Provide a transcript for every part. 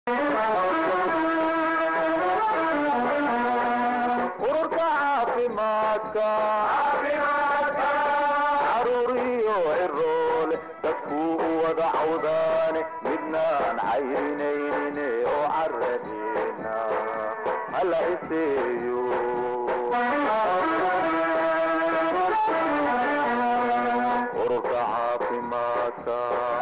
ururka caafimaadka caruuriyo ciroole dadkuu u wada cawdaane midnaan cayrinaynin oo caradeena hala iseeyo ururka caafimaadka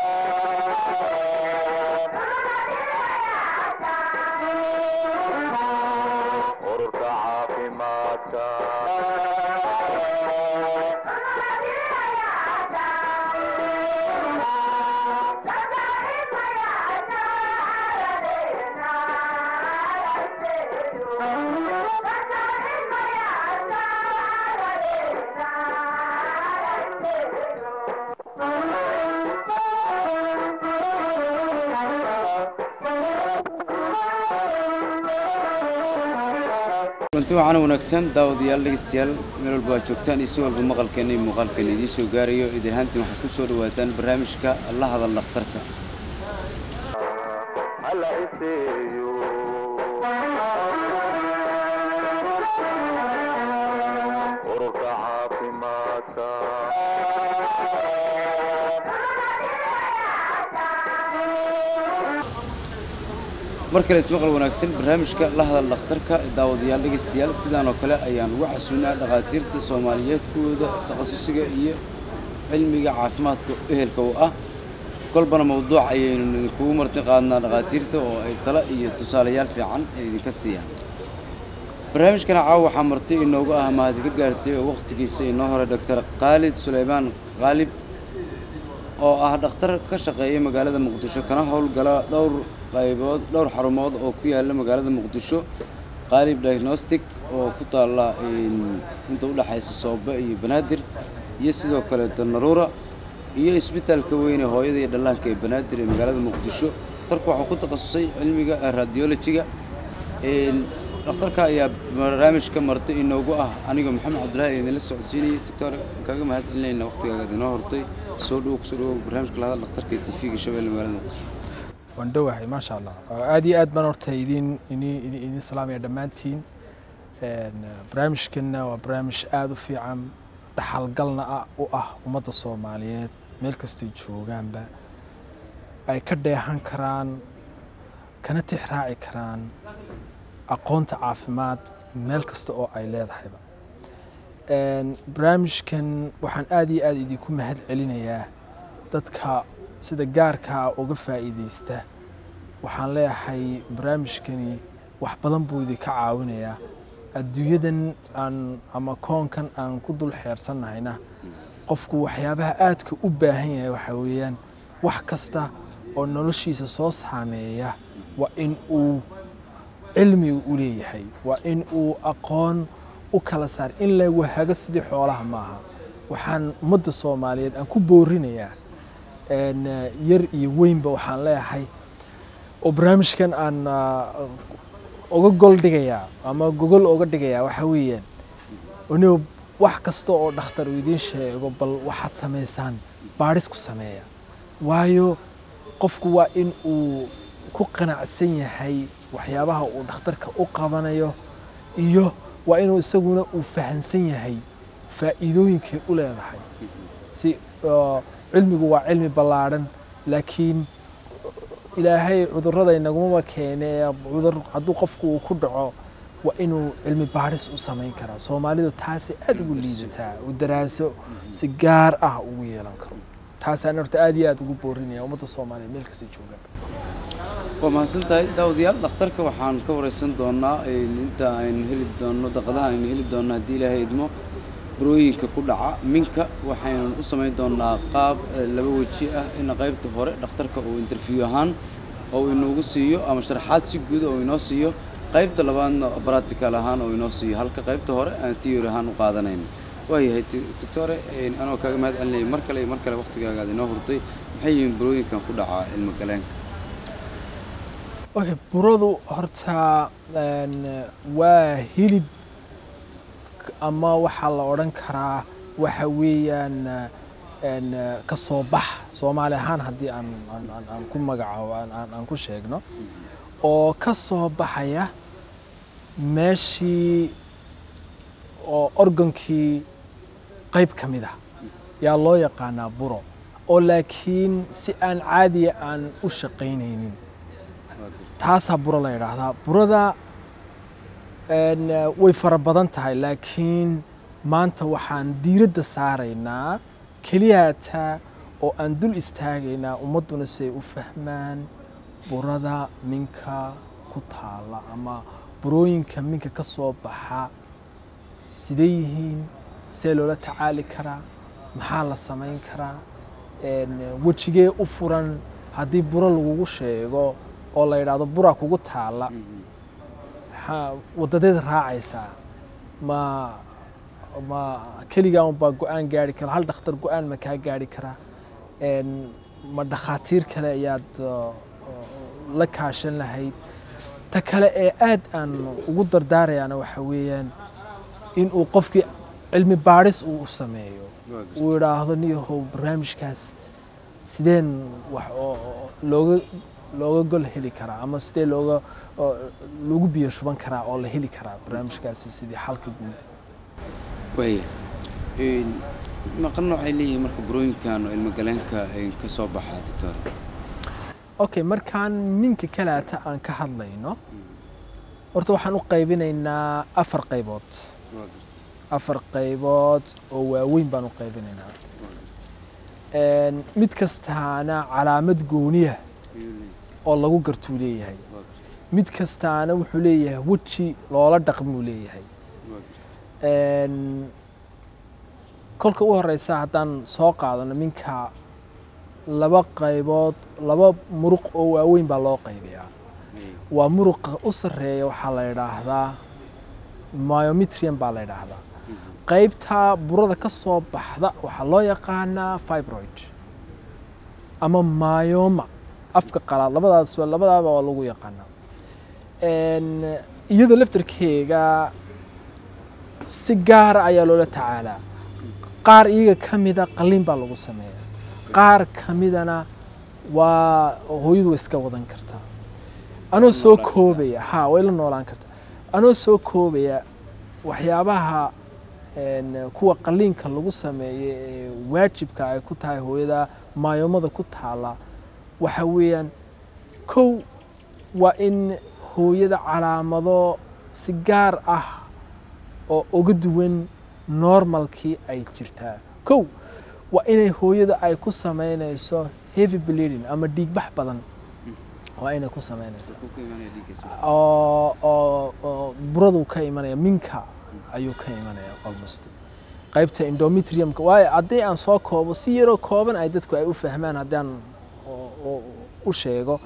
ururka caafimaadka runti waxaana wanaagsan daawadayaal dhegeystayaal meel walba aad joogtaan iyo si walba maqalkeena iyo muuqaalkeena idiin soo gaarayo idin ahaantiin waxaad ku soo dhawaataan barnaamijka la hadal dhakhtarka hala iseeyo ururka caafimaadka mar kale ismaqal wanaagsan barnaamijka la hadal dhakhtarka daawadayaal dhegeystayaal sidaan oo kale ayaan uga xasuunaa dhakhaatiirta soomaaliyeed kuwooda takhasusiga iyo cilmiga caafimaadka ehelka u ah kolbana mawduuc ayaynu idinkugu marti qaadnaa dhakhaatiirta oo ay talo iyo tusaalayaal fiican ay idinka siiyaan barnaamijkana caawa waxaa marti inoogu ah mahad ka gaartay oo wakhtigiisa inoo hore doctor khaalid suleymaan khaalib oo ah dhakhtar ka shaqeeya magaalada muqdisho kana howlgala dhowr qaybood dhowr xarumood oo ku yaala magaalada muqdisho qaalib diagnostic oo ku taalla inta udhexaysa soobe iyo banaadir iyo sidoo kale danaruura iyo isbitaalka weyne hooyada iyo dhallaanka ee banaadir ee magaalada muqdisho dhakhtarku waxuu ku takhasusay cilmiga radiologiga dhakhtarka ayaa barnaamijka marti inoogu ah anigoo maxamed cabdulaahi idinla socodsiinayay doctor kaga mahad celinayna waqtigaaga idinoo hortay soo dhow kusoo dhawow barnaamijka lahadal dhakhtarka ee tv-ga shabeelle magaalada muqdisho waan dhowahay maasha allah aad iyo aad baan horta idin idin salaamaya dhammaantiin barnaamijkanna waa barnaamij aada u fiican dhaxalgalna ah u ah ummadda soomaaliyeed meel kastay joogaanba ay ka dheehan karaan kana tix raaci karaan aqoonta caafimaad meel kasta oo ay leedahayba barnaamijkan waxaan aada iyo aada idinku mahad celinayaa dadka sida gaarkaa uga faa'iidaysta waxaan leeyahay barnaamijkani wax badan buu idinka caawinayaa adduunyadan aan ama koonkan aan ku dul xeersannahayna qofku waxyaabaha aadka u baahan yahay waxaa weeyaan wax kasta oo noloshiisa soo saameeya waa in uu cilmiga u leeyahay waa in uu aqoon u kala saar in la wahago sidii xoolaha maaha waxaan ummadda soomaaliyeed aan ku boorinayaa yar iyo weynba waxaan leeyahay oo barnaamijkan aan uga gol dhigayaa ama gogol uga dhigayaa waxaa weeyaan anigo wax kasta oo dhakhtar uu idiin sheego bal waxaad samaysaan baadhis ku sameeya waayo qofku waa in uu ku qanacsan yahay waxyaabaha uu dhakhtarka u qabanayo iyo waa inuu isaguna uu fahansan yahay faa'iidooyinkay u leedahay si cilmigu waa cilmi ballaadhan laakiin ilaahay cudurrada inagumaba keene cudur hadduu qofku uu ku dhaco waa inuu cilmi baadhis u samayn karaa soomaalidu taasay aada ugu liidataa u daraaso si gaar ah ugu yeelan karo taasaan horta aada iyo aada ugu boorinaya ummadda soomaaliyeed meel kasta joogaan waa mahadsan tahay daawadayaal dhakhtarka waxaan ka wareysan doonaa inta aynu heli doonno daqadaha aynu heli doonno haddii ilaahay idmo burooyinka ku dhaca minka waxaynu u samayn doonaa qaab laba weji ah in qaybta hore dhakhtarka uu interview ahaan oo inoogu siiyo ama sharaxaad si guud oo inoo siiyo qaybta labaadna practical ahaan oo inoo siiyo halka qaybta hore aan theory ahaan u qaadanayno waayahay doctore anoo kaaga mahad celinaya mar kale iyo mar kale waqtigaaga aad inoo hurtay maxay yihiin burooyinkan ku dhaca ilmo galeenka okay buradu horta waa hilib ama waxaa la odhan karaa waxa weeyaan ka soo bax soomaali ahaan haddii aan aan ku magacaabo aan ku sheegno oo ka soo baxaya meeshii oo organkii qayb ka mid ah yaa loo yaqaanaa buro oo laakiin si aan caadiya aan u shaqaynaynin taasaa buro la yidhaahdaa burada een, way fara badan tahay laakiin maanta waxaan diiradda saaraynaa keliyata oo aan dul istaagaynaa ummadduna si ay u fahmaan burada minka ku taala ama burooyinka minka ka soo baxa sidee yihiin see loola tacaali karaa maxaa la samayn karaa een, wejigee u furan haddii buro lagugu sheego oo la yidhaahdo buraa kugu taala maxaa wadadeed raacaysaa ma ma keligaa unbaa go-aan gaari kara hal dhakhtar go-aan ma kaa gaari karaa een, ma dhakhaatiir kale ayaad uh, la kaashan lahayd ta kale ee aad aan ugu dardaarayaana waxa weeyaan inuu qofkii cilmi baadhis uu u sameeyo uu idhaahdo niyahow barnaamijkaas sideen wax oo oo looga looga gol heli karaa ama sidee looga oo lagu biyo shuban karaa oo la heli karaa barnaamijkaasi sidii xalka guud waaya Een, maqan waxay leeyihiin marka burooyinkan oo ilmagaleenka ay ka soo baxaa doctor okay markaan minka kalaata aan ka hadlayno horta waxaan u qaybinaynaa afar qaybood waa garta afar qaybood oo waaweyn baan u qaybinaynaa Een, mid kastaana calaamad gooniya ayuu leeyahay oo lagu gartuu leeyahay waa garta mid kastaana wuxuu leeyahay weji loola dhaqmuu leeyahay waa garta Een, kolka u horeysa haddaan soo qaadano minka laba qaybood laba muruq oo waaweyn baa loo qaybiyaa Ay, waa muruqa u sarreeya waxaa la yidhaahdaa myometrium baa la yidhaahdaa qaybta burada ka soo baxda waxaa loo yaqaanaa fibroid ama myoma afka qalaad labadaas labadaaba waa lagu yaqaanaa Een, iyada laftarkeega si gaara ayaa loola tacaalaa qaar iyaga ka mida qalliin baa lagu sameeya qaar ka midana waa hooyadu way iska wadan kartaa anoo soo noolaan kartaa. koobaya ha way la noolaan kartaa anoo soo koobaya waxyaabaha een, kuwa qalliinka lagu sameeyo ee waajibka ay ku tahay hooyada maayomada ku taala waxa weeyaan kow waa in hooyada calaamado si gaar ah oo uga duwan normalkii ay jirtaa kow waa inay hooyada ay ku samaynayso heavy bleeding ama dhiigbax badan waa inay ku samaynaysaa ku imanaya dhiiggiisa oo oo oo burada ka imanaya minka ayuu ka imanaya almost qaybta endometriumka waayo haddii aan soo koobo si yaroo kooban ay dadku ay u fahmaan haddii aan oo- oo- u sheego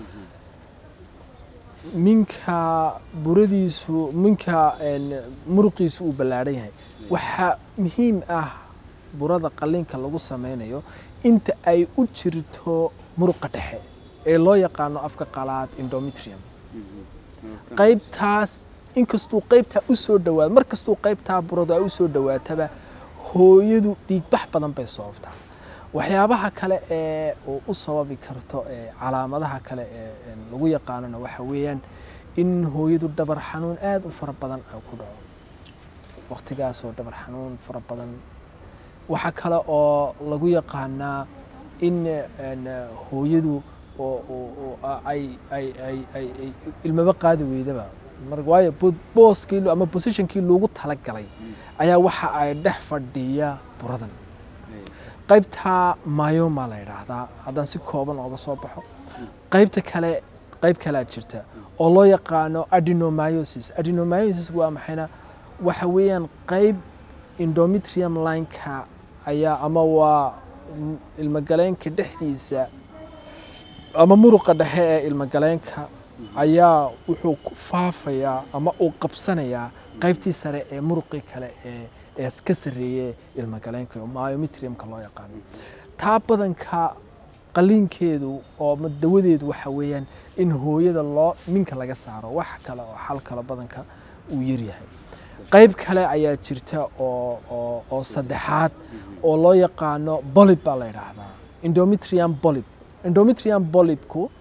minka buradiisu minka een, muruqiisu uu ballaadhan yahay waxaa muhiim ah burada qalliinka lagu sameynayo inta ay u jirto muruqa dhexe ee loo yaqaano afka qalaad endometrium qaybtaas inkastuu qaybtaa u soo dhawaado mar kastuu qaybtaa buradu ay u soo dhawaataba hooyadu dhiigbax badan bay sababtaa waxyaabaha kale ee uu u sababi karto ee calaamadaha kale ee een, lagu yaqaanona waxa weeyaan in hooyadu dhabar xanuun aad u fara badan ay ku dhaco waqtigaasoo dhabar xanuun fara badan waxaa kale oo lagu yaqaanaa in een, hooyadu oo oo- oo a- ay ay ay ay ay ilmaba qaadi weydaba mar waayo bo- booskii lo- ama positionkii loogu talagalay ayaa waxa ay dhex fadhiya buradan qaybta myoma la yidhaahdaa haddaan si kooban ooga soo baxo qaybta kale qayb kalea jirta oo loo yaqaano adenomyosis adenomyosis waa maxayna waxa weeyaan qayb endometrium lineka ayaa ama waa m- ilmagaleenka dhexdiisa ama muruqa dhexe ee ilmagaleenka ayaa wuxuu ku faafayaa ama uu qabsanayaa qaybtii sare ee muruqii kale ee ee ka sarreeye ilmagaleenka myometriumka loo yaqaano taa badanka qaliinkeedu oo ama dawadeedu waxa weeyaan in hooyada loo minka laga saaro wax kale oo xal kale badanka uu yaryahay qayb kale ayaa jirta oo oo oo saddexaad oo loo yaqaano bolib baa la yidhaahdaa endometrium bolib endometrium bolibku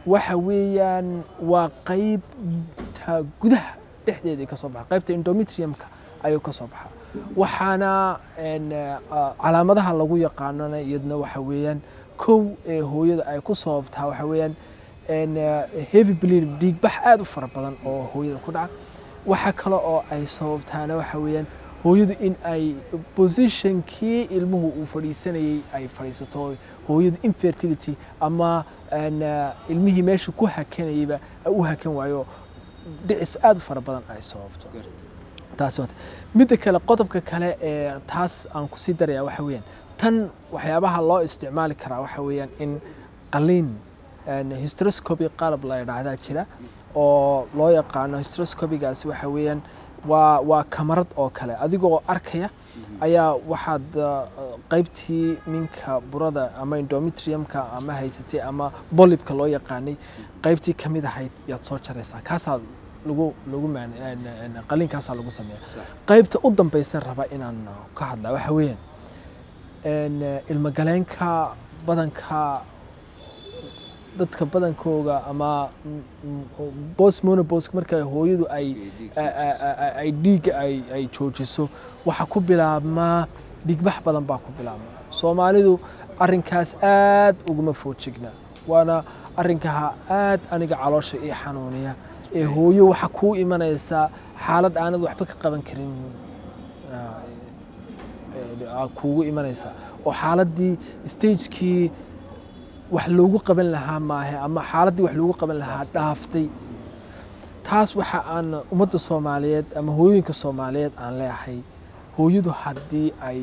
waxa weeyaan waa qaybta gudaha dhexdeeda ka soo baxa qaybta endometriumka ayuu ka soo baxa waxaana een, ah, calaamadaha lagu yaqaanana iyadna waxa weeyaan kow ee hooyada ay ku sababtaa waxa weeyaan een, ah, heavy bleeding dhiigbax aad u fara badan oo hooyada ku dhaca waxa kale oo ay sababtaana waxa weeyaan hooyadu in ay positionkii ilmuhu uu fadhiisanayay ay fadhiisato hooyadu infertility ama een, ah, ilmihii meesha ku hakanayayba ay u hakan waayo dhicis aad u fara badan ay sababto garta taas waa midda kale qodobka kale ee taas aan kusii daraya waxa weeyaan tan waxyaabaha loo isticmaali karaa waxa weeyaan in qaliin een, hysteroscopy qalab la yidhaahdaa jira oo loo yaqaano hysteroscopigaasi waxa weeyaan waa waa kamarad oo kale adigoo arkaya ayaa waxaad uh, qaybtii minka burada ama endometriumka ama haysatay ama bolibka loo yaqaanay qaybtii ka mid ahayd yaad soo jaraysaa kaasaa lagu lagu maan een- een qaliinkaasaa lagu sameeya qaybta u dambaysa raba inaan uh, ka hadlaa waxa weeyaan een, uh, ilmagaleenka badanka dadka badankooga ama bos monobos marka hooyadu ay a- a- a- ay dhiigga ay ay joojiso waxa ku bilaabmaa dhiigbax badan baa ku bilaabmaa soomaalidu arrinkaas aad uguma foojigna waana arrinkaha aad aniga caloosha ii xanuuniya ee hooyo waxa kuu imanaysaa xaalad aanad waxba ka qaban karin ah, ee, aa kuugu imanaysaa oo xaaladdii stagekii wax loogu qaban lahaa maahe ama xaaladdii wax loogu qaban lahaa dhaaftay taas waxa aan ummadda soomaaliyeed ama hooyooyinka soomaaliyeed aan leeyahay hooyadu haddii ay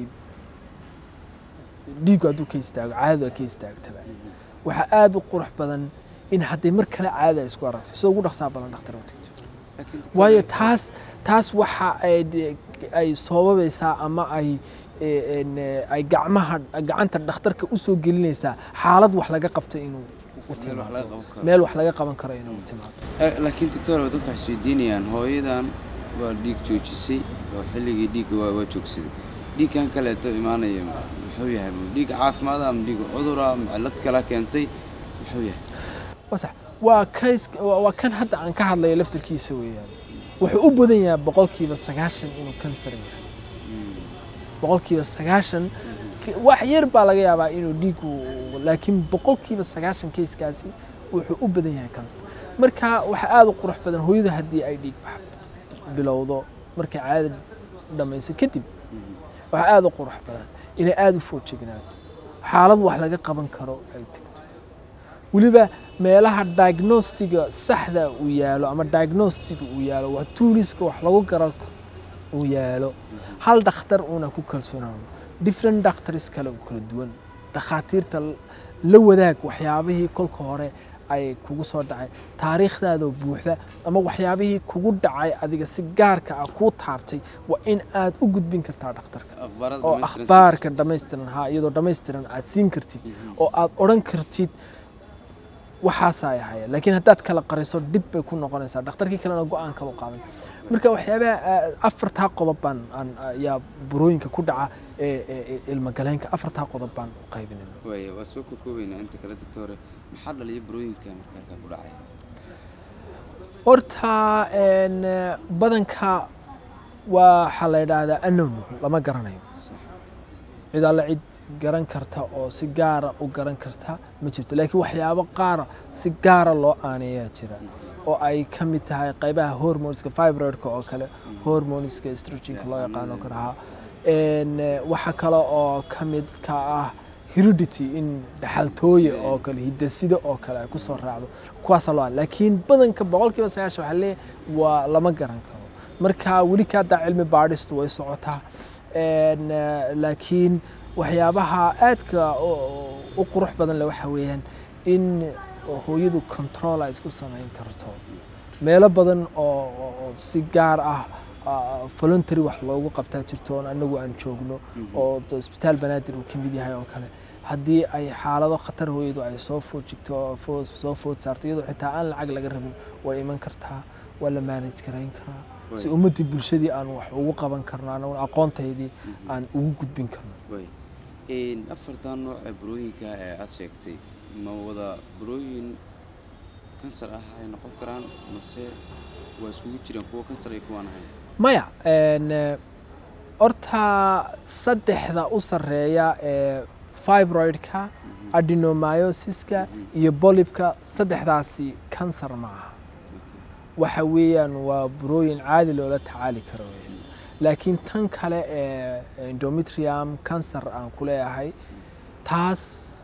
dhiigu hadduu ka istaago caadadu ay ka istaagtaba waxaa aada u qurux badan in hadday mar kale caadada ay isku aragto sida ugu dhaqsaa badan dhakhtar u tagto waayo taas taas waxa ay ay sababaysaa ama ay e, en, e, ay gacmaha gacanta dhakhtarka u soo gelinaysaa xaalad wax laga qabto inuu u Meel wax laga timaado qaban karo. meel wax laga qaban karo inuu u timaado Eh, laakiin doctor dadka waxay isweydiinayaan hooyadan waa dhiig joojisay oo xilligii dhiigga waa waa joogsaday dhiigkan kaleeto imaanaya muxuu yahay dhiig caafimaad ama dhiig cudura ama cillad kala keentay muxuu yahay wasax waa kays waa waa kan hadda aan ka hadlayo laftarkiisa weeyaan wuxuu u badan yahay boqolkiiba sagaashan inuu kansar yahay boqolkiiba sagaashan wax yar baa laga yaabaa inuu dhiigu laakiin boqolkiiba sagaashan kayskaasi wuxuu u badan yahay kansar marka waxaa aada u qurux badan hooyadu haddii ay dhiig bax bilowdo markay caadada dhammayso kadib waxaa aada u qurux badan inay aada u foojignaato xaalad wax laga qaban karo ay tegto weliba meelaha diagnostiga saxda uu yaalo ama diagnostiga uu yaalo waa tuuliska wax lagu garan karo uu yaalo hal dhakhtar uuna ku kalsoonaano different doctors kale oo kala duwan dhakhaatiirta la wadaag waxyaabihii kolka hore ay kugu soo dhacay taariikhdaadoo buuxda ama waxyaabihii kugu dhacay adiga si gaarka ah kuu taabtay waa in aad u gudbin kartaa dhakhtarka akhbaarada oo dhammaystiran akhbaarka dhammaystiran haa iyadoo dhammaystiran aad siin kartid oo aad odhan kartid waxaasaa ay ahaya laakiin haddaad kala qariso dhib bay ku noqonaysaa dhakhtarkii kalena go-aan kala qaadan marka waxyaabaha ah, afartaa qodob baan aan ayaa burooyinka ku dhaca ee ee- ee ilmagaleenka afartaa qodob baan u qaybinayna waaya waa soo kokoobaynaa inta kale doctore maxaa dhaliya burooyinka marka halkaa ku dhacaya horta een, eh, badanka waxaa la yidhaahdaa anon lama garanayo sax cid alle cid garan karta oo si gaara u garan karta ma jirto laakiin waxyaabo qaara si gaara loo aaneeyaa jira oo ay ka mid tahay qaybaha hormoneska fibroidka oo kale hormoneska estrogenka loo yaqaano kale ha En, eh, waxa kale oo ka mid ka ah heredity in dhaxaltooye oo kale hidasida oo kale ay kusoo raacdo kuwaasa loo laakiin badanka boqolkiiba sagaashan waxaa leeyahay waa lama garan karo marka weli ka haddaa cilmi baadhistu way socotaa En, eh, laakiin waxyaabaha aadka u- u qurux badan le waxa weeyaan in hooyadu control ay isku samayn karto meelo badan oo oo- oo si gaar ah ah, voluntary wax loogu qabtaa jirto oon anagu aan joogno oo de isbitaal banaadir uu ka mid yahay oo kale haddii ay xaalado khatar hooyadu ay soo food jigto oo foo- soo food saarto iyadoo xitaa aan lacag laga rabin way iman kartaa waa la manage garayn karaa si Way. ummaddii bulshadii aan wax ugu qaban karno anagu aqoontaydii aan ugu gudbin karno way Een, afartan nooc ee burooyinka ee aad sheegtay ma wada burooyin kansar ah ay noqon karaan mase waa iskugu jiraan kuwa kansar iyo kuwaan ahayn maya een, eh, horta saddexda u sarreeya ee fibroidka adenomyosiska iyo bolibka saddexdaasi kansar ma aha waxa weeyaan waa burooyin caadi loola tacaali karo weeyaan. laakiin tan kale ee endometrium kansar aan ku leeyahay taas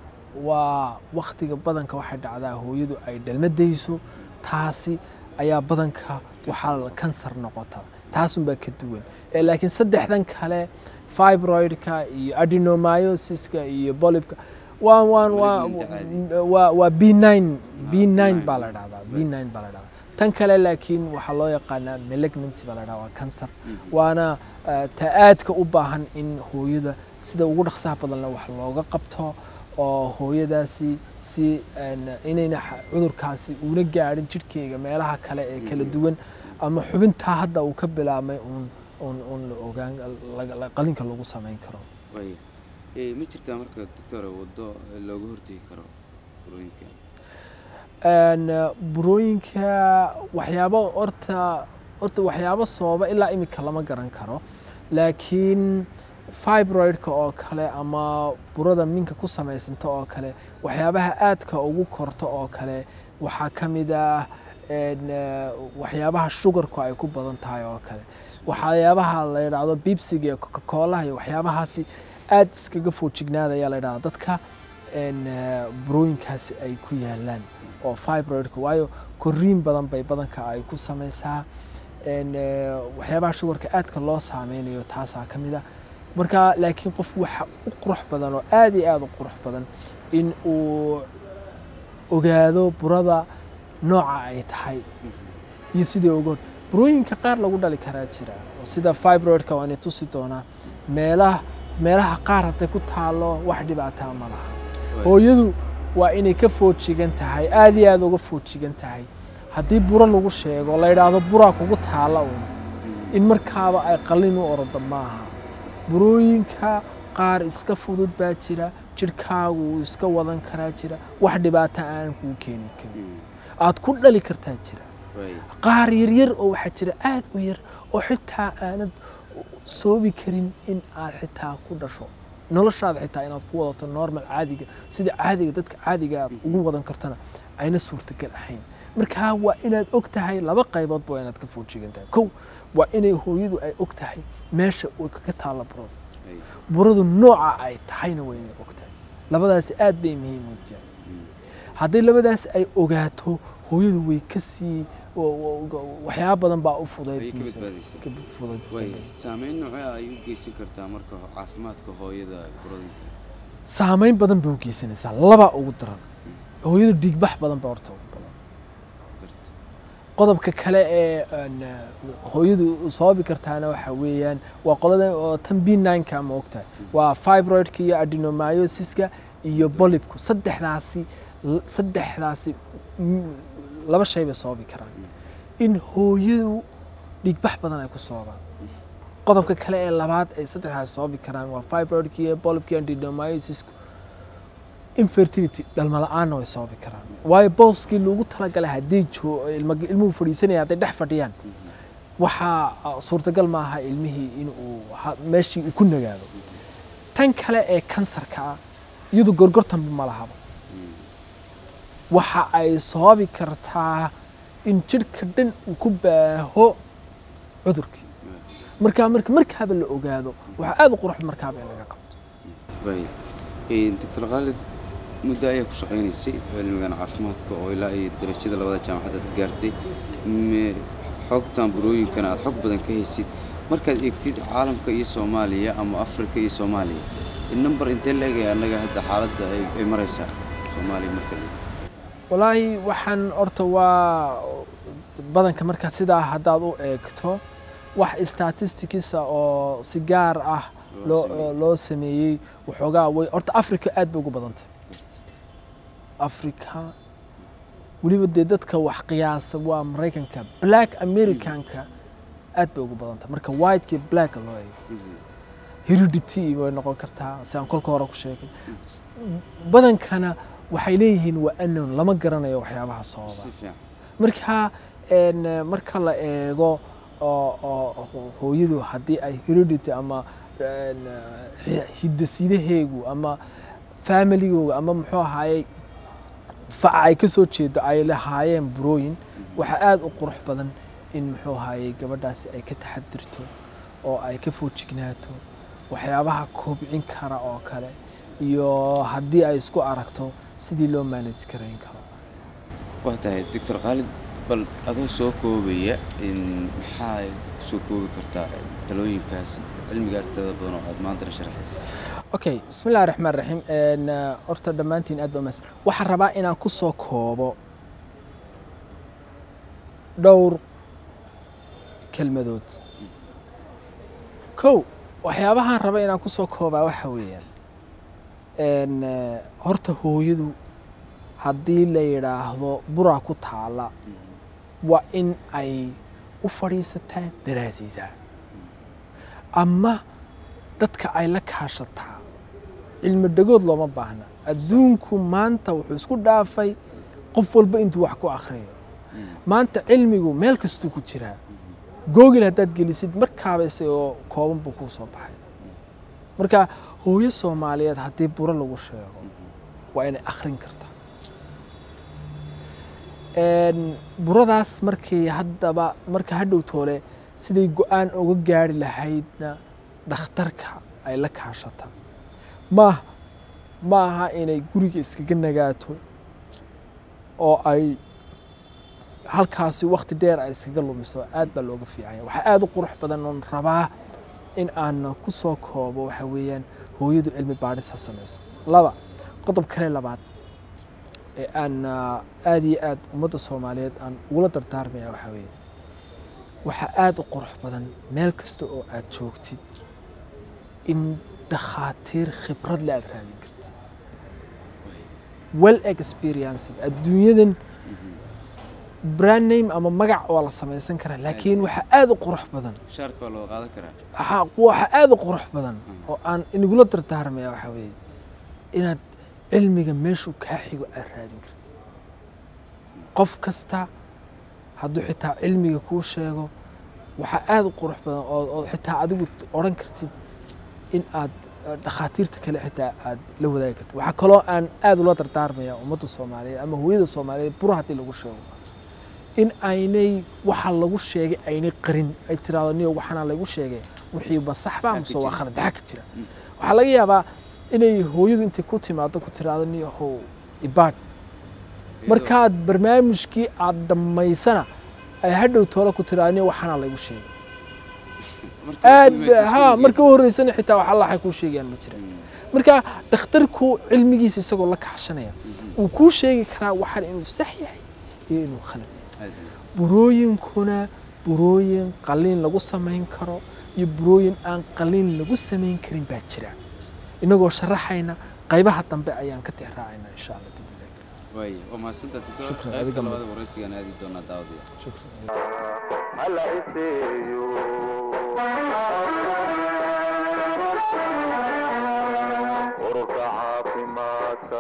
waa wakhtiga badanka waxay dhacdaa hooyadu ay dhalmadayso taasi ayaa badanka waxaa kansar noqota taasunbaa ka duwan Eh, laakiin saddexdan kale fibroidka iyo adenomyosiska iyo bolibka waa waa waa Malignant caadi. waa waa b nine b nine benign. baa la dhahdaa b nine baa la dhahdaa tan kale laakiin waxaa loo yaqaanaa malignancy baa la dhahdaa waa kansar waana eh, ta aadka u baahan in hooyada sida ugu dhaqsaha badanle wax looga qabto oo hooyadaasi si een, inayna xa- cudurkaasi uuna gaadhin jidhkeyga meelaha kale ee kala duwan ama xubintaa hadda uu ka bilaabmay uun uun uun la ogaan laga- la- qalinka lagu samayn karo waaya Eh, ma jirtaa marka doctore waddo looga hortegi karo burooyinka Een, eh, burooyinka waxyaabo horta horta waxyaabo sababa ilaa imika lama garan karo laakiin fibroidka oo kale ama burada minka ku samaysanta oo kale waxyaabaha aadka ugu korto oo kale waxaa ka mid ah een, eh, waxyaabaha sugarku ay ku badan tahay oo kale waxyaabaha la yidhaahdo bibsiga iyo coca-colaha iyo waxyaabahaasi aad iskaga foojignaada ayaa la yidhahdaa dadka een, eh, burooyinkaasi ay ku yaalaan oo fibroidka waayo koriin badan bay badanka ay ku samaysaa een, eh, waxyaabaha shugarka aadka loo saameynayo taasaa ka mid ah marka laakiin qofku waxa u qurux badan oo aad iyo aad u qurux badan in uu ogaado burada nooca ay tahay iyo sidii ogoon burooyinka qaar lagu dhali karaa jira oo sida fibroidka waana tusi doonaa meelaha meelaha qaar hadday ku taalo wax dhibaataa ma laha hooyadu waa inay ka foojigan tahay aad iyo aad uga foojigan tahay haddii buro lagu sheego la yidhaahdo buraa kugu taala uun in markaaba ay qalin u ordo maaha burooyinka qaar iska fudud baa jira jidhkaagu wuu iska wadan karaa jira wax dhibaata aan kuu keeni karin aad ku dhali kartaa jira waaya qaar yaryar oo waxaa jira aad u yar oo xitaa aanad soobi karin in aad xitaa ku dhasho noloshaada xitaa inaad ku wadato normal caadiga sida caadiga dadka caadiga aad ugu wadan kartana ayna suurtagal ahayn markaa waa inaad og tahay laba qayboodba waa inaad ka foojigan tahay kow waa inay hooyadu ay og tahay meesha uu kaga taalla burada waaya buradu nooca ay tahayna waa inay og tahay labadaasi aad bay muhiim u tahay haddii labadaas ay ogaato hooyadu way ka sii wa- wa- waxyaaba badan baa u Way ka badbaadaysaa. fudaydfudaydaysa waaya saameyn noocee ay u geysan kartaa marka ho- caafimaadka hooyada burooyinka saameyn badan bay u geysanaysaa laba ugu daran hooyadu dhiigbax badan baa horta ugu badan garta qodobka kale ee aan, eh, hooyadu sababi kartaana waxa weeyaan waa qolada oo tan b nineka ma ogtahay waa fibroidka iyo adenomyosiska iyo bolibku saddexdaasi saddexdaasi mm, laba shay bay sababi karaan in hooyadu dhiigbax badan ay ku sababaan qodobka kale ee labaad ay saddexdaas sababi karaan waa fibroidka iyo bolibka iyo adenomyosisku infertility dhalmo la-aanna way sababi karaan waayo booskii loogu talagalay haddii joo- ilma- ilmuhu fadhiisanaya hadday dhex fadhiyaan waxaa ah, suurtagal maaha ilmihii inuu ha- meeshii uu ku nagaado tan kale ee kansarka ah iyadu gorgortanba ma lahaba waxa ay sababi kartaa in jidhka dhan uu ku baaho cudurkii markaa marka markaaba la ogaado waxaa aad u qurux markaaba in laga qabto waaya Eh, doctor khaalid muddo ayaa ku shaqaynaysay cilmigan caafimaadka oo ilaa iyo darajada labada jaamacad aad ka gaartay Me- xogtan burooyinkana aad xog badan ka haysid markaad eegtid caalamka iyo soomaaliya ama afrika iyo soomaaliya number intee la egaya annaga hadda xaaladda ay ay maraysaa soomaaliya marka la eego walaahi waxaan horta waa badanka marka sidaa haddaad u eegto wax statisticisa oo si gaar ah Loo loo sameeyey. loo sameeyey waxoogaa way horta africa aad bay ugu badantay Garta. africa weliba dee dadka wax qiyaasa waa maraykanka black americanka aad bay ugu badantay marka whitekii blacka loo eego Mhm. heredity way noqon kartaa si aan kolka hore ku sheegay badankana waxay leeyihiin waa anon lama garanayo waxyaabaha sababa si fiican marka een, marka la eego oo oo ho- hooyadu haddii ay heredity ama een, hi- hidasidaheegu ama familigooga ama muxuu ahaayey faca ay ka soo jeedo ay lahaayeen burooyin waxaa aada u qurux badan in muxuu ahaayey gabadhaasi ay ka taxadirto oo ay ka foojignaato waxyaabaha kobcin kara oo kale iyo haddii ay isku aragto sidii loo manage garayn karo waa tahay doctor khaalid bal adoo soo koobaya in maxaa soo koobi kartaa talooyinkaas cilmigaas tada badan oo aad maantana sharaxaysa okay bismi illahi raxmaan raxiim Een, eh, horta dhammaantiin aad baa mahadsan waxaan rabaa inaan ku soo koobo dhowr kelmadood kow waxyaabahaan raba inaan ku soo koobaa waxa weeyaan Een, eh, horta hooyadu haddii la yidhaahdo buraa ku taala waa in ay u fadhiisataa daraasiisaa ama dadka ay la kaashataa cilmi dhagood looma baahna adduunku maanta wuxuu isku dhaafay qof walba intuu wax ku akhriyo maanta cilmigu meel kastuu ku jiraa googil haddaad gelisid markaaba isagoo kooban buu kuu soo baxay marka hooyo soomaaliyeed haddii buro lagu sheego waa inay akhrin kartaa Een, buradaas markii haddaba marka hadhow toole siday go-aan uga gaari lahaydna dhakhtarka ay la kaashata maaha ma aha inay guriga iskaga nagaato oo ay halkaasi wakti dheer ay iskaga lumiso aad baa looga fiicanya waxaa aada u qurux badan oon rabaa in aan ku soo koobo waxa weeyaan hooyadu cilmi baadhis ha samayso laba qodob kale labaad ee aan ah, aada iyo aad ummadda soomaaliyeed aan ugula dardaarmaya waxaa weeye waxaa aada u qurux badan meel kasta oo aad joogtid in dhakhaatiir khibrad le aad raadin karto well experienced adduunyadan brand name ama magac waa la samaysan karaa laakiin waxaa aada u qurux badan shaarka waa loo qaadan karaa waxaa waxa aada u qurux badan oo aan inagula dardaarmaya waxaa weeye inaad cilmiga meeshuu kaa xigo aad raadin kartid qof kasta hadduu xitaa cilmiga kuu sheego waxaa aada u qurux badan oo oo xitaa adigu odhan kartid in aad eh, dhakhaatiirta kale xitaa aad la wadaagi kartid waxaa kaloo aan aada ula dardaarmaya ummadda soomaaliyeed ama hooyada soomaaliyeed buro haddii lagu sheego in aynay waxa lagu sheegay aynay qarin ay tiraahdo niyo waxaana lagu sheegay wixii ma sax baa Maxaa ka mise waa jira? khalad maxaa ka jira waxaa laga yaabaa inay hooyadu intay ku timaado ku tiraahdo niyo how ibaadh markaad barnaamijkii aad dhammaysana ay hadhow toole ku tiraahdo niyo waxaana lagu sheegay aad ba- ha marka u horreysana xitaa wax alla waxay kuu sheegayaan ma jiraan marka dhakhtarku cilmigiisa isagoo la kaashanaya wuu kuu sheegi karaa waxaan inuu sax yahay iyo inuu khalad yahay burooyinkuna burooyin qaliin lagu samayn karo iyo burooyin aan qaliin lagu samayn karin baa jira inagoo sharaxayna qaybaha dambe ayaan ka tixraacayna insha allah biidnillahi kariim. waay waa mahadsantaa doctor Shukran, qaybta adiga labaad waraysigaan aadi doonaa daawadiya shukran hala iseeyo ururka caafimaadka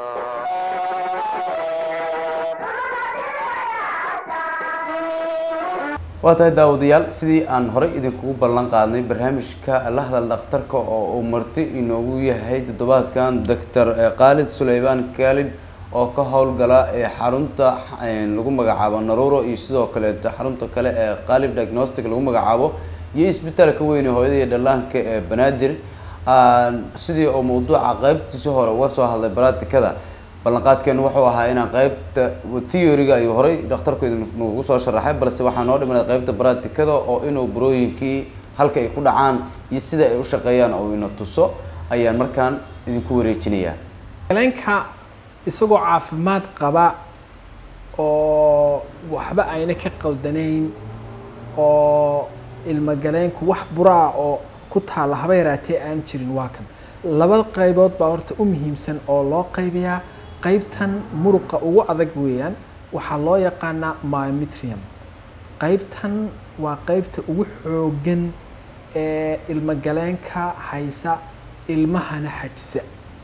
waa tahay daawadayaal sidii aan horey idinkugu ballan qaadnay barnaamijka la hadal dhakhtarka oo uu marti inoogu yahay toddobaadkan doctor khaalid suleymaan kaalid oo ka howlgala ee xarunta eh, lagu magacaabo naruro iyo sidoo kaleeto xarunta kale ee qaalib diagnostic lagu magacaabo iyo isbitaalka weyn ee hooyada iyo dhallaanka ee banaadir Aan sidii oo mawduuca qaybtiisi hore uga soo hadlay baraatikada ballanqaadkeenu wuxuu ahaa inaan qaybta theoryga ayuu horey dhakhtarku idinkugu soo sharaxay balse waxaa noo dhimanay qaybta baraatikada oo inuu burooyinkii halka ay ku dhacaan iyo sida ay u shaqeeyaan oo ina tuso ayaan markaan idinku wareejinayaa galeenka isagoo caafimaad qaba oo waxba ayna ka qaldanayn oo ilmagaleenku wax buraa oo ku taalla haba yaraatee aan jirin waa kan laba qaybood baa horta u muhiimsan oo loo qaybiyaa qaybtan muruqa ugu adag weeyaan waxaa loo yaqaanaa myometrium qaybtan waa qaybta ugu xooggan ee ilmagaleenka haysa ilmahana xajisa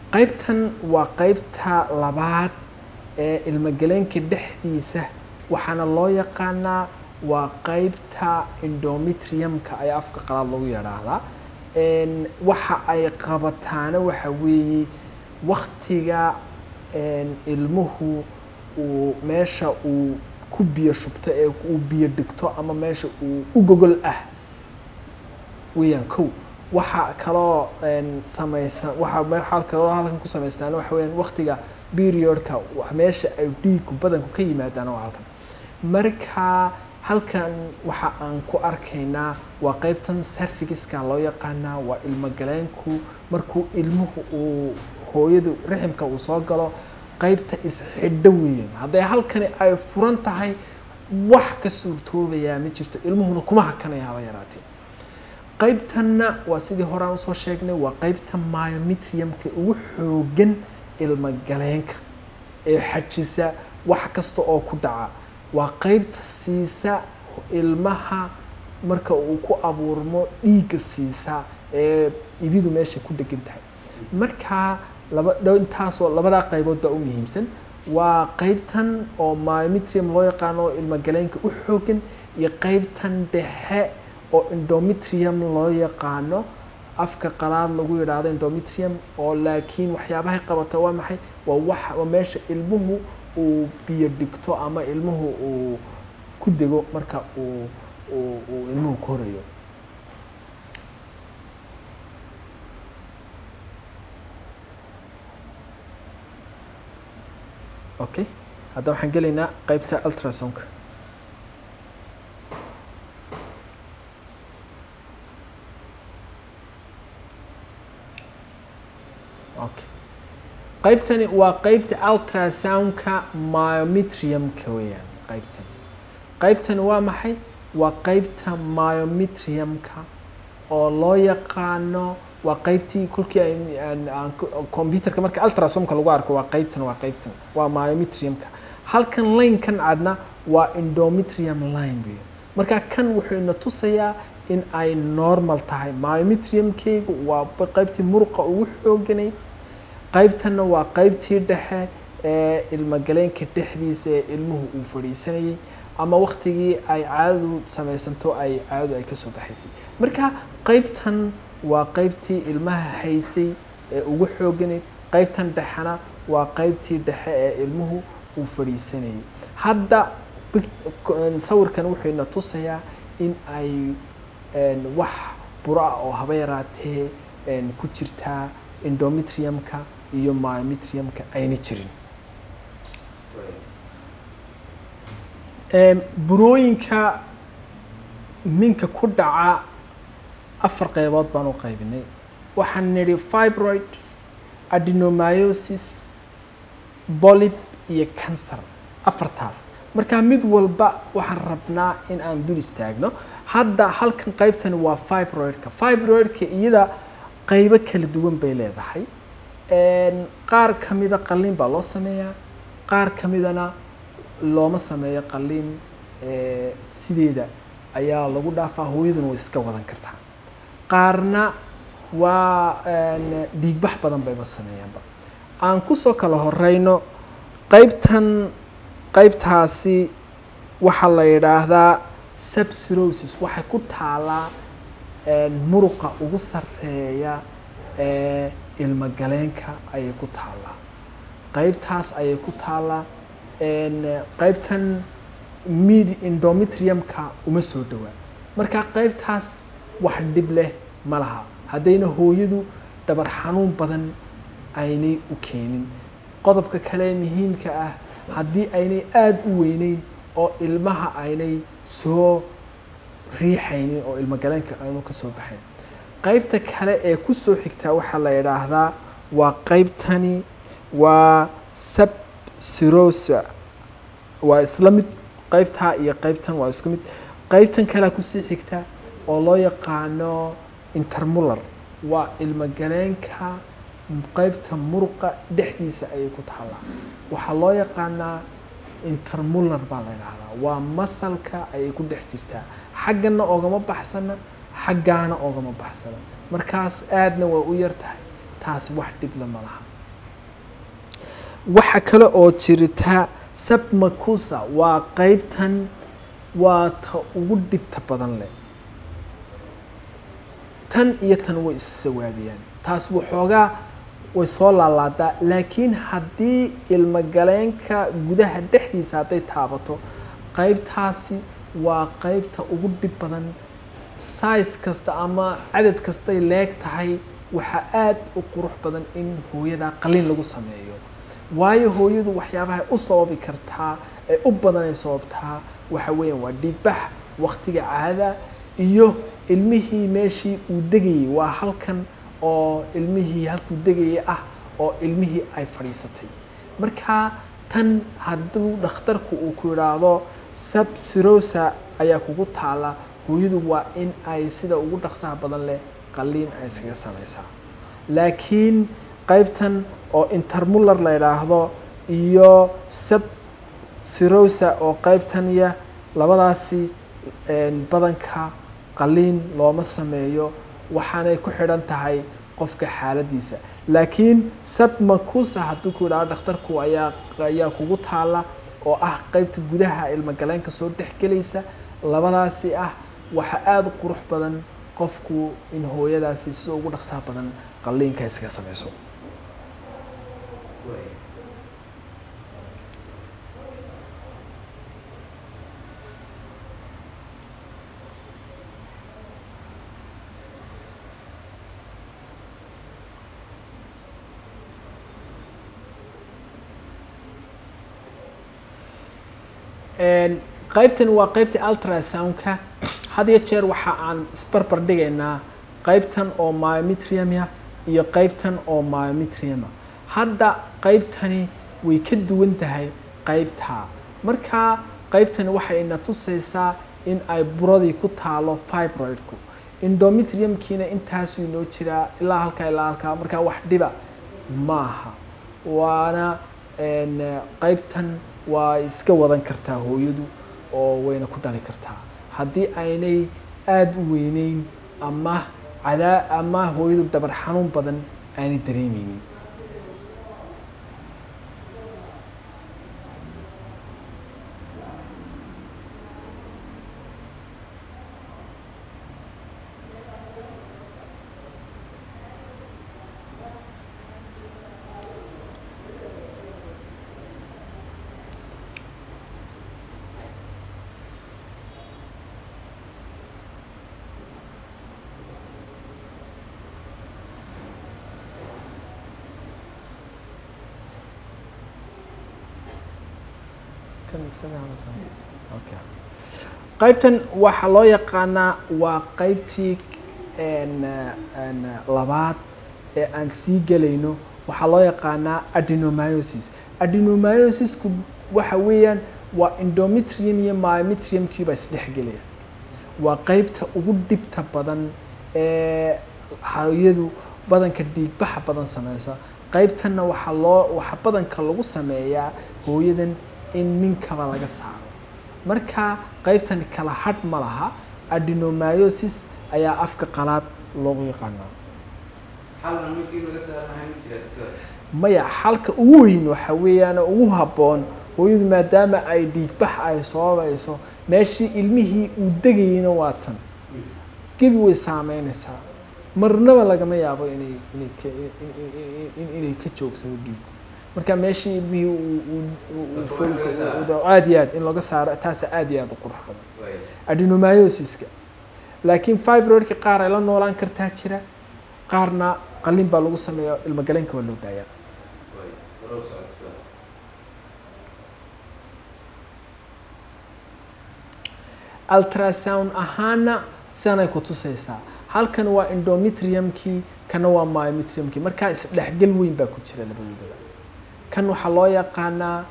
qaybtan waa qaybta labaad ee ilmagaleenka dhexdiisa waxaana loo yaqaanaa waa qaybta endometriumka ayaa afka qalaad lagu yidhaahdaa Een, waxa ay qabataana waxa weeye waktiga een, ilmuhu uu meesha uu ku biyo shubto ee uu biyo dhigto ama meesha uu u gogol ah weeyaan kow waxa kaloo een, samaysan waxa waxa kaloo halkan ku samaystaan waxa weeyaan waktiga periodka wa- meesha ay dhiiggu badanku ka yimaadaan waa halkan marka halkan waxa aan ku arkaynaa waa qaybtan cervixiska loo yaqaanaa waa ilmogaleenku markuu ilmuhu uu hooyadu raximka uu soo galo qaybta isxidho weeyaan hadday halkani ay furan tahay wax ka suurtoobayaa ma jirto ilmuhuna kuma hakanaya haba yaraatee qaybtanna waa sidii horaan usoo sheegnay waa qaybta myometriumka ugu xoogan ilmagaleenka ee xajisa wax kasta oo ku dhaca waa qaybta siisa ilmaha marka uu ku abuurmo dhiigga siisa ee ibidu meesha ku dhegan tahay marka laba dhow intaasoo labadaa qaybood baa u muhiimsan waa qaybtan oo myometrium loo yaqaano oo ilmagaleenka u xoogan iyo qaybtan dhexe oo endometrium loo yaqaano afka qalaad lagu yidhaahdo endometrium oo laakiin waxyaabahay qabato waa maxay waa wax waa meesha ilmuhu uu biyo dhigto ama ilmuhu uu ku dego marka uu uu uu ilmuhu korayo okay hadda waxaan gelaynaa qaybta ultrasonka okay qaybtani waa qaybta ultrasoundka myometriumka weeyaan qaybtan qaybtani waa maxay waa qaybta myometriumka oo loo yaqaano waa qaybtii kolkii ay- aan- aan ko- computerka marka ultrasomka lagu arko waa qaybtan waa qaybtan waa myometriumka halkan linekan cadna waa endometrium line weeye marka kan wuxuu ina tusayaa in ay normal tahay myometriumkaygu waa ba- qaybtii muruqa ugu xooganay qaybtanna waa qaybtii dhexe ee ilmagaleenka dhexdiisa ee ilmuhu uu fadhiisanayay ama waktigii ay caadadu samaysanto ay caadadu ay kasoo baxaysay marka qaybtan waa qaybtii ilmaha haysay ee ugu xooganayd qaybtan dhexena waa qaybtii dhexe ee ilmuhu uu fadhiisanayay hadda pic- sawirkan wuxuu ina tusayaa in ay een, wax buro ah oo haba yaraatee een, ku jirtaa endometriumka iyo myometriumka ayna jirin Een, burooyinka minka ku dhaca afar qaybood baan u qaybinay waxaan nidhi fibroid adenomyosis bolib iyo cancer afartaas marka mid walba waxaan rabnaa in aan dul istaagno hadda halkan qaybtani waa fibroidka fibroidka iyada qaybo kala duwan bay leedahay Een, qaar ka mida qalliin baa loo sameeyaa qaar ka midana looma sameeyo qalliin ee, sideeda ayaa lagu dhaafaa hooyaduna way iska wadan kartaa qaarna waa een, dhiigbax badan bayba sameeyaanba aan kusoo kala horeyno qaybtan qaybtaasi waxaa la yidhaahdaa subsirosis waxay ku taalaa een, muruqa ugu sarreeya ee ilmagaleenka ayay ku taalaa qaybtaas ayay ku taalaa een, qaybtan mid endometriumka uma soo dhowaa marka qaybtaas wax dhib leh ma laha haddayna hooyadu dhabar xanuun badan aynay u keenin qodobka kale muhiimka ah haddii aynay aada u weyneyn oo ilmaha aynay soo riixaynin oo ilmagaleenka aanu ka soo baxayn qaybta kale ee kusoo xigtaa waxaa la yidhaahdaa waa qaybtani waa subsirosa waa isla mid qaybtaa iyo qaybtan waa isku mid qaybtan kalea kusii xigta oo loo yaqaano intermular waa ilmagaleenka qaybta muruqa dhexdiisa ayay ku taallaa waxaa loo yaqaanaa intermular baa la yidhaahdaa waa masalka ayay ku dhex jirtaa xaggana oogama baxsana xaggaana oogama baxsana markaas aadna waa u yar tahay taasi wax dhibla ma laha waxa kale oo jirta submacusa waa qeybtan waa ta ugu dhibta badan leh tan iyo tan way issawaabiyaan taas waxoogaa way soo laalaadaa laakiin haddii ilmogaleenka gudaha dhexdiisa hadday taabato qeybtaasi waa qeybta ugu dhib badan size kasta ama cadad kastay leeg tahay waxaa aada u qurux badan in hooyada qalin lagu sameeyo waayo hooyadu waxyaabahay u sababi kartaa ee u badan ay sababtaa waxa weeyaan waa dhiigbax waktiga caada iyo ilmihii meeshii uu degayay waa halkan oo ilmihii halkuu degayay ah oo ilmihii ay fadhiisatay marka tan hadduu dhakhtarku uu ku yidhaahdo subsirosa ayaa kugu taala hooyadu waa in ay sida ugu dhaqsaha badan leh qaliin ay iskaga samaysaa laakiin qaybtan oo intermuller la yidhaahdo iyo sub sirosa oo qaybtaniya labadaasi badanka qaliin looma sameeyo waxaanay ku xidhan tahay qofka xaaladiisa laakiin submacusa hadduu ku yidhahdo dhakhtarku ayaa ayaa kugu taala oo ah qaybta gudaha ilmogaleenka soo dhexgelaysa labadaasi ah waxaa aada u qurux badan qofku in hooyadaasi sida ugu dhaqsaha badan qaliinka iskaga samayso qaybtan waa qaybta ultrasoundka had iyo jeer waxa aan isbarbar dhigaynaa qaybtan oo myometriumya iyo qaybtan oo myometriuma hadda qaybtani way ka duwan tahay qaybtaa marka qaybtani waxay ina tusaysaa in ay buradii ku taalo fibroidku endometriumkiina intaasuu inoo jiraa ilaa halkaa ilaa halkaa markaa wax dhiba maaha waana qaybtan waa iska wadan kartaa hooyadu oo wayna ku dhali kartaa haddii aynay aada u weyneyn ama cadaa ama hooyadu dhabar xanuun badan aanay dareemeynin qaybtan waxaa loo yaqaanaa waa qaybtii labaad ee aan sii gelayno waxaa loo yaqaanaa adenomyosis adenomyosisku waxa weeyaan waa endometrium iyo myometriumkiiba isdhexgelaya waa qaybta ugu dhibta badan ee hooyadu badanka dhiigbaxa badan sameysa qaybtanna waxaa loo waxaa badanka lagu sameeyaa hooyadan in ninkaba laga saaro marka qaybtani kala hadh ma laha adenomyosis ayaa afka qalaad loogu yaqaanaa maya xalka ugu weyn waxa weeyaan ugu habboon hooyadu maadaama ay dhiigbax ay sababayso meeshii ilmihii uu degayeyna waa tan gebi way saameynaysaa marnaba lagama yaabo inay inay ka inay ka joogsado dhiigu marka meeshii ilmihii aad iyo aad in laga saaro taasa aad iyo aad u qurux badan adenomyosiska laakiin fibroidka qaar ay la noolaan kartaa jira qaarna qalin baa lagu sameeya ilmogaleenka waa loo daayaa ultrasound ahaana sidanay ku tusaysaa halkan waa endometriumkii kana waa myometriumkii markaa isdhexgal weyn baa ku jira labadoodaba kan waxaa loo yaqaanaa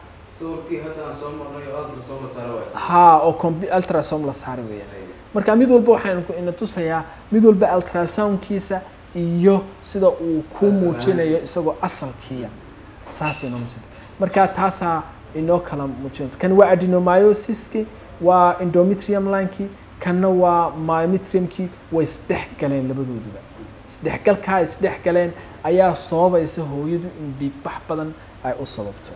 ha oo combi- ultrasound la saari weeyaan marka mid walba waxaan ina tusayaa mid walba ultrasoundkiisa iyo sida uu ku muujinayo isagoo asalkiiya saas inoo muujin marka taasaa inoo kala muujinaysa kan waa adenomyosiski waa endometrium linekii kanna waa myometriumkii way isdhex galeen labadooduba isdhexgalkaa isdhex galeen ayaa sababaysa hooyadu in dhiigbax badan ay u sababto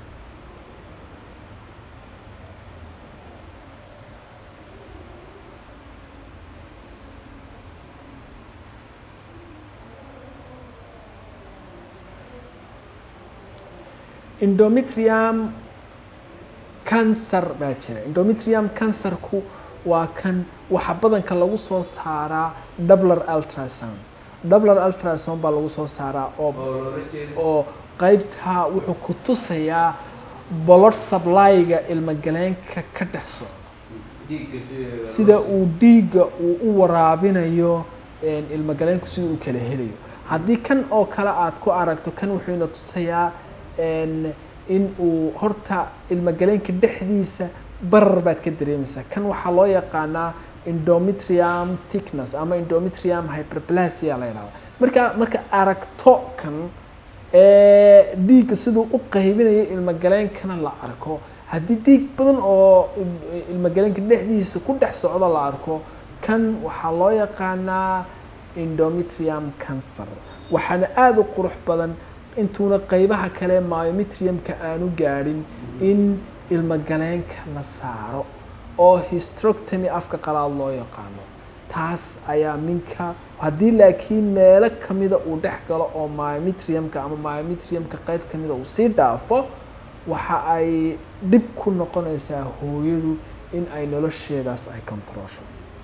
endometrium cancer baa jira endometrium cancerku waa kan waxa badanka lagu soo saaraa doubler ultrasound doubler ultrasound baa lagu soo saaraa oo oo qaybtaa wuxuu ku tusayaa blood supply-ga ilmagaleenka ka dhex socda sida uu dhiigga uu u waraabinayo een, ilmagaleenku sida uu kala helayo haddii kan oo kale aad ku aragto kan wuxuu ina tusayaa een, in uu horta ilmagaleenka dhexdiisa barar baad ka dareemaysaa kan waxaa loo yaqaanaa endometrium thickness ama endometrium hyperplasia la yidhahda marka marka aragto kan ee dhiigga siduu u qaybinayo ilmagaleenkana la arko haddii dhiig badan oo il- ilmagaleenka dhexdiisa ku dhex socdo la arko kan waxaa loo yaqaanaa endometrium cancer waxaana aada u qurux badan intuuna qeybaha kale myometriumka aanu gaadhin in ilmagaleenka la saaro oo hysterectomy afka qalaad loo yaqaano taas ayaa minka haddii laakiin meelo kamida uu dhex galo oo myometriumka ama myometriumka qeyb kamida uu sii dhaafo waxa ay dhib ku noqonaysaa hooyadu in ay nolosheedaas ay controlsho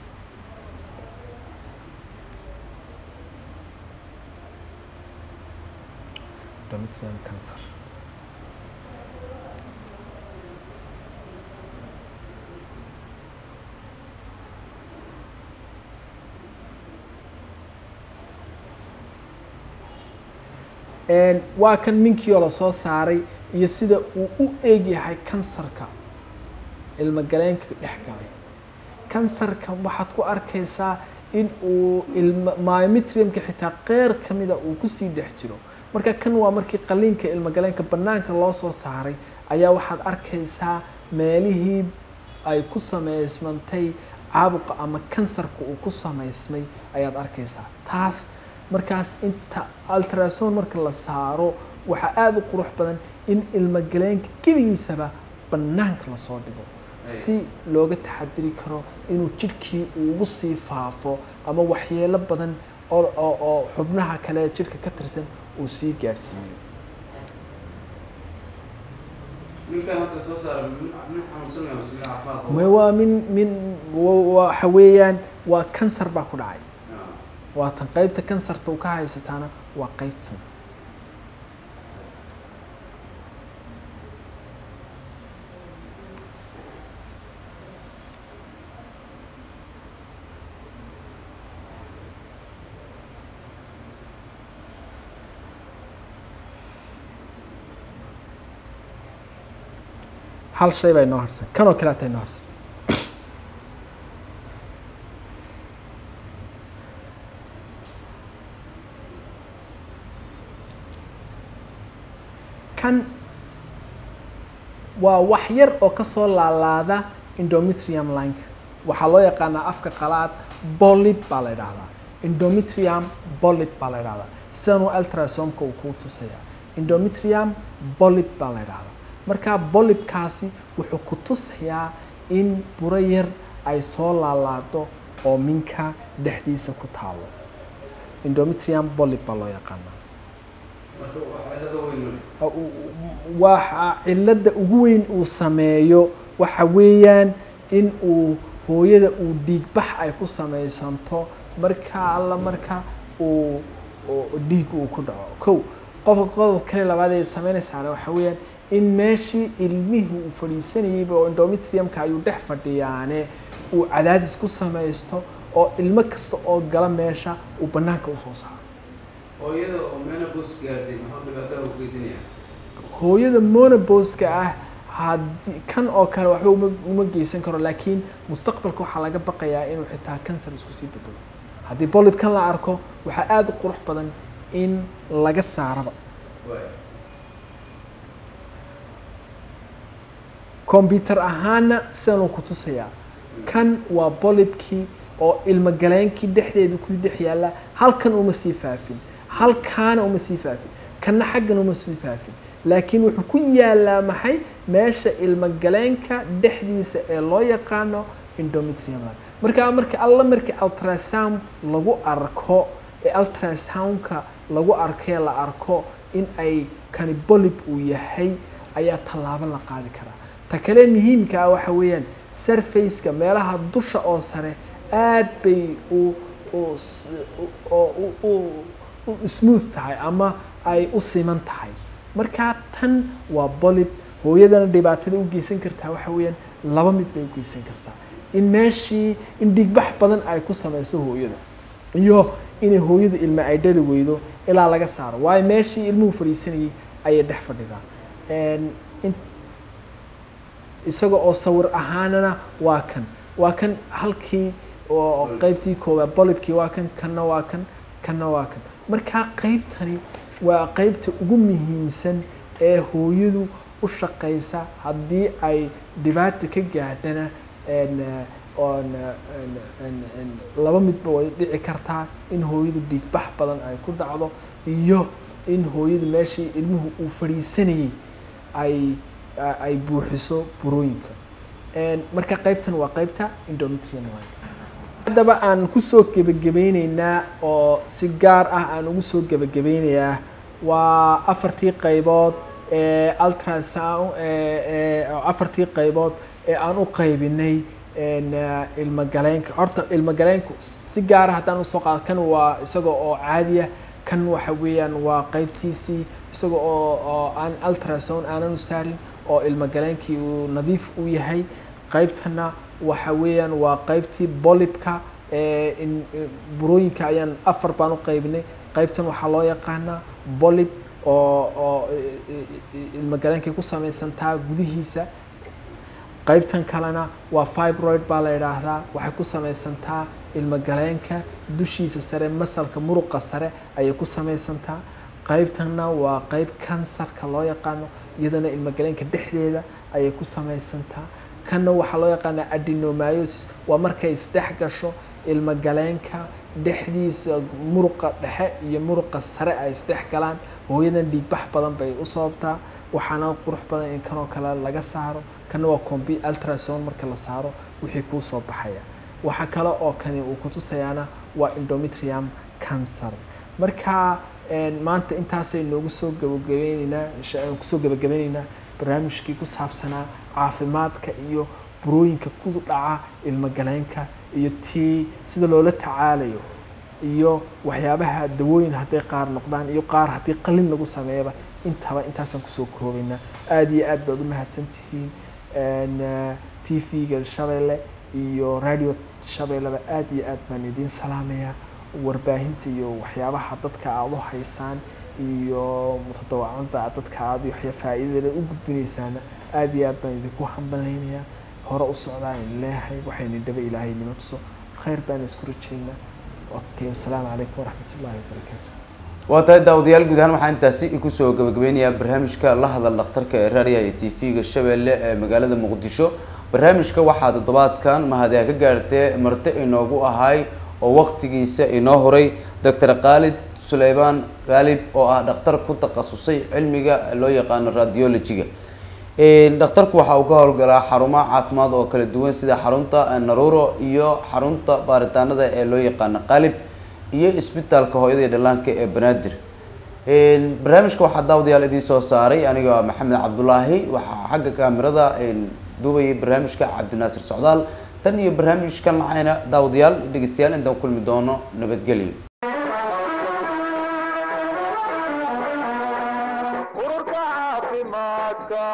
endometrium cancer Een, waa kan minkioo lasoo saaray iyo sida uu u eegyahay kansarka ilmagaleenka dhex galay kansarka waxaad ku arkaysaa in uu ilma myometriumka xitaa qeyr kamida uu kusii dhex jiro marka kan waa markii qaliinka ilmagaleenka banaanka loo soo saaray ayaa waxaad arkaysaa meelihii ay ku samaysmantay caabuqa ama kansarka uu ku samaysmay ayaad arkaysaa taas markaas inta ultrasound marka la saaro waxaa aada u qurux badan in ilmagaleenka gebigiisaba banaanka lasoo dhigo si looga taxadiri karo inuu jidhkii uu ugu sii faafo ama waxyeelo badan oo oo oo xubnaha kale ee jidhka ka tirsan uu sii gaadhsiiyo ninkan hadda soo saara min min xanuunsanaya mise min caafimaad qaba? ma waa min min wa- waxa weeyaan waa kansar baa ku dhacay Ah. waa tan qaybta kansarta uu ka haysataana waa qaybtan hal shay baa inoo harsan kanoo kale ataa inoo harsan kan waa wax yar oo kasoo laalaada endometrium lineka waxaa loo yaqaanaa afka qalaad bolib baa la idhahdaa endometrium bolib baa la idhahdaa sidanuu ultrasomka uu kuu tusaya endometrium bolib baa la idhahdaa marka bolibkaasi wuxuu ku tusayaa in buro yar ay soo laalaado oo minka dhexdiisa ku taalo endometrium bolib baa loo yaqaanaa marka waa cilada weyn weli waxa cilada ugu weyn uu sameeyo waxa weeyaan in uu hooyada uu dhiigbax ay ku samaysanto marka alla marka uu uu dhiig uu ku dhaco kow qofka qodob kale labaad ee sameynaysaana waxa weeyaan in meeshii ilmihii uu fadhiisanayayba oo endometriumka ayuu dhex fadhiyaane uu cadaadis ku samaysto oo ilmo kasta oo gala meesha uu banaanka usoo saaro oo iyada oo menopause gaartay maxaa dhibaatada u geysanaya hooyada monoboska ah haddii kan oo kale waxba uma uma geysan karo laakiin mustaqbalka waxaa laga baqayaa inuu xitaa kansar isku sii bedelo haddii bolibkan la arko waxaa aada u qurux badan in laga saaraba waay combyuter ahaana sidanuu ku tusayaa kan waa bolibkii oo ilmagaleenkii dhexdeeda ku dhex yaalla halkan uma sii faafin halkaana uma sii faafin kanna xaggan uma sii faafin laakiin wuxuu ku yaalaa maxay meesha ilmagaleenka dhexdiisa ee loo yaqaano endometrium markaa marka alla markii ultrasound lagu arko ee ultrasoundka lagu arkee la arko in ay kani bolib uu yahay ayaa tallaabo la qaadi karaa ta kale muhiimka ah waxa weeyaan surfaceka meelaha dusha oo sare aad bay u u s- u- u- u- u smooth tahay ama ay u siman tahay markaa tan waa bolib hooyadana dhibaatada u geysan kartaa waxa weeyaan laba mid bay u geysan kartaa in meeshii in dhigbax badan ay ku samayso hooyada iyo inay hooyadu ilma ay dhali weydo ilaa laga saaro waayo meeshii ilmuhu fadhiisanayay ayay dhex fadhidaa Een, in- isaga oo sawir ahaanana waa kan waa kan halkii oo qeybtii koowaad bolibkii waa kan kanna waa kan kanna waa kan markaa qeybtani waa qeybta ugu muhiimsan ee hooyadu u shaqaysa haddii ay dhibaata ka gaadhana een, eh, oon, eh, een, een, een, laba midba way dhici kartaa in hooyadu dhiigbax badan ay ku dhacdo iyo in hooyadu meeshii ilmuhu uu fadhiisanayay ay a- ay buuxiso burooyinka Een, marka qeybtan waa qeybta endometrium waaye. haddaba aan kusoo gebagabeyneynaa oo si gaar ah aan ugu soo gebagabeynayaa waa afartii qaybood ee ultrasound ee- ee oo afartii qaybood ee aan u qaybinay een, eh, ilmagaleenka horta ilmagaleenku si gaara haddaan usoo qaado kan waa isaga oo caadiya kan waxa weeyaan waa qaybtiisii isaga oo oo aan ultrasound aanan u saarin oo ilmagaleenkii uu nadiif u yahay qaybtana waxa weeyaan waa qaybtii bolibka ee in in- burooyinka ayaan afar baan u qaybinay qaybtan waxaa loo yaqaanaa bolib oo oo i- i- i- ilmagaleenkay ku samaysantaa gudihiisa qaybtan kalena waa fibroid baa la yidhaahdaa waxay ku samaysantaa ilmagaleenka dushiisa sare masalka muruqa sare ayay ku samaysantaa qaybtanna waa qayb kansarka loo yaqaano iyadana ilmagaleenka dhexdeeda ayay ku samaysantaa kanna waxaa loo yaqaanaa adenomyosis waa markay isdhex gasho ilmagaleenka dhexdiisa muruqa dhexe iyo muruqa sare ay isdhex galaan hooyadan dhiigbax badan bay u sababtaa waxaana qurux badan in kanoo kale laga saaro kana waa combi ultrasound marka la saaro wixii kuu soo baxaya waxa kale oo kani uu kutusayaana waa endometrium cancer marka een, maanta intaasay noogu soo gabagabeyneynaa insha- aan kusoo gabagabeyneynaa barnaamijkii ku saabsanaa caafimaadka iyo burooyinka ku dhaca ilmagaleenka iyo tii sida loola tacaalayo iyo waxyaabaha dawooyin hadday qaar noqdaan iyo qaar haddii qalin lagu sameeyaba intaba intaasaan kusoo koobaynaa aada iyo aad baad u mahadsan tihiin Een, eh, t v-ga shabeelle iyo radio shabeelleba aada iyo aad baan idiin salaamayaa warbaahinta iyo waxyaabaha dadka aada u haysaan iyo mutadawacada dadka aada waxya faa'iidada u gudbinaysaana aada iyo aad baan idinku hambalaynayaa hore u socdaan in leeyahay waxayna dhaba ilaahay nima tuso khayr baan isku rajaynaa okay wasalaamu calaykum waraxmat ullahi wabarakaatu waa tahay daawadayaal guud ahaan waxaa intaasi kusoo gabagabeynayaa barnaamijka la hadal dhakhtarka ee raadiyaha iyo t v-ga shabeelle ee magaalada muqdisho barnaamijka waxaa toddobaadkan mahadee ka gaartee marti inoogu ahay oo waqtigiisa inoo horay doctor khaalid suleymaan khaalib oo ah dhakhtar ku takhasusay cilmiga loo yaqaano radiology-ga dhakhtarku waxa uu ka howlgalaa xarumaha caafimaad oo kala duwan sida xarunta naruuro iyo xarunta baaritaanada ee loo yaqaano qalib iyo isbitaalka hooyada iyo dhallaanka ee banaadir barnaamijka waxaa daawadayaal idiin soo saaray aniga maxamed cabdulaahi waxaa xagga kaamirada duubayay barnaamijka cabdinaasir socdaal tan iyo barnaamijkan lacayna daawadayaal dhegeystayaal intaan kulmi doono nabadgelyo ururka caafimaadka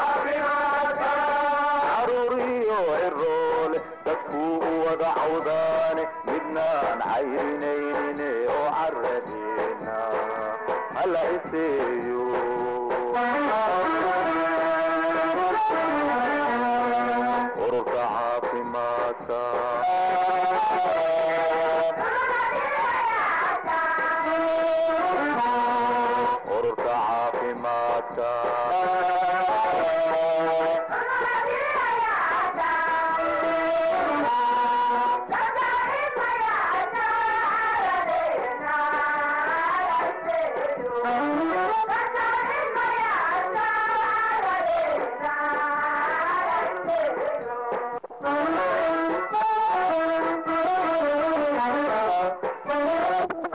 caruur iyo ciroole dadkuu u wada cawdaane midnaan cayrinaynin oo caradeena hala iseeyo